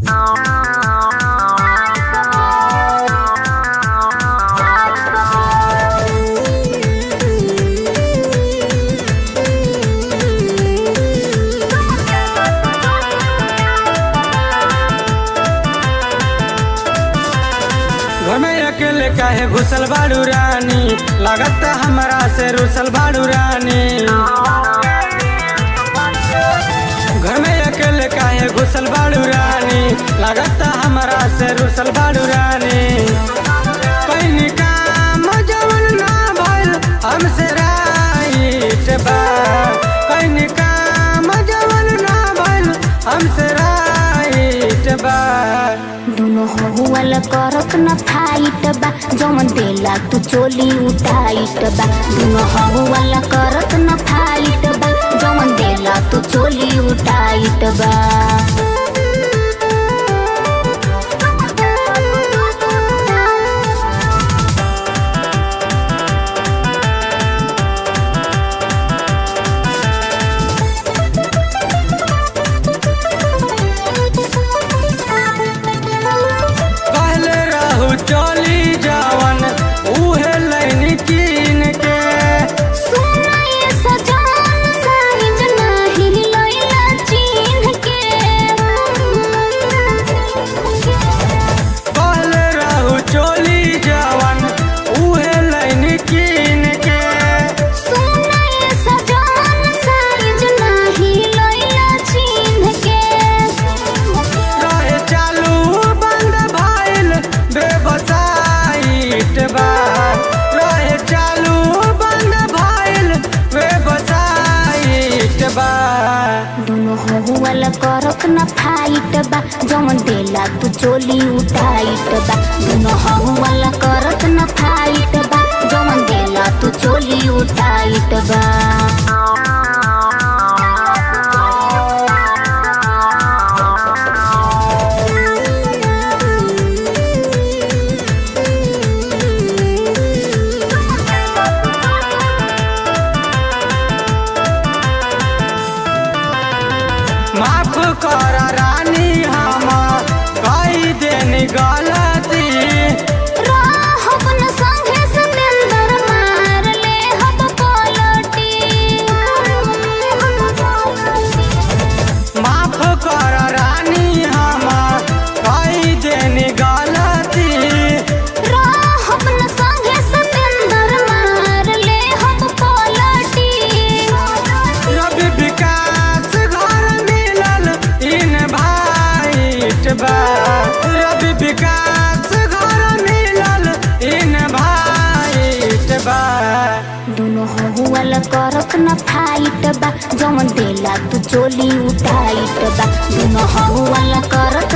घर में अकेले काहे घुसल बाड़ू रानी लागत हमरा से रुसल बाड़ू रानी घर में अकेले काहे घुसल बाड़ू रानी लागत हमरा से रुसल बाड़ू रानी कहीं काम जवन ना भइल हमसे राइट बा कहीं काम जवन ना भइल हमसे राइट बा दुनो हुअल करत न फाइट बा जमन देला तू चोली उठाइट बा दुनो हुअल करत न फाइट बा जमन देला तू चोली उठाइट बा कहले रहू चली जावन उहे लैनी कीन के सुनाए सजान साइज नाही लैला चिन्ह के कहले रहू चली जावन उहे लैनी कीन के सुनाए सजान साइज नाही लैला चिन्ह के रहे चालू बंद भइल बेबसाइट बा रहे चालू बंद भइल बेबसाइट बा दुनो हुअल करत न फाइट बा जमन देला तू चोली उठाइट बा दुनो हुअल करत न फाइट बा जमन देला तू चोली उठाइट बा माफ कर रानी हम कई दिन गलती राहब न संगे सतेंदर मार ले हब पलटी माफ कर रानी हम कई दिन गलती राहब न संगे सतेंदर मार ले हब पलटी रवि विकास घर मिलल इन भाइट बा रवि विकास घर मिलल इन भाइट बा दुनो हुअल करत न फाइट बा जमन देला तू चोली उठाइट बा दुनो हुअल करत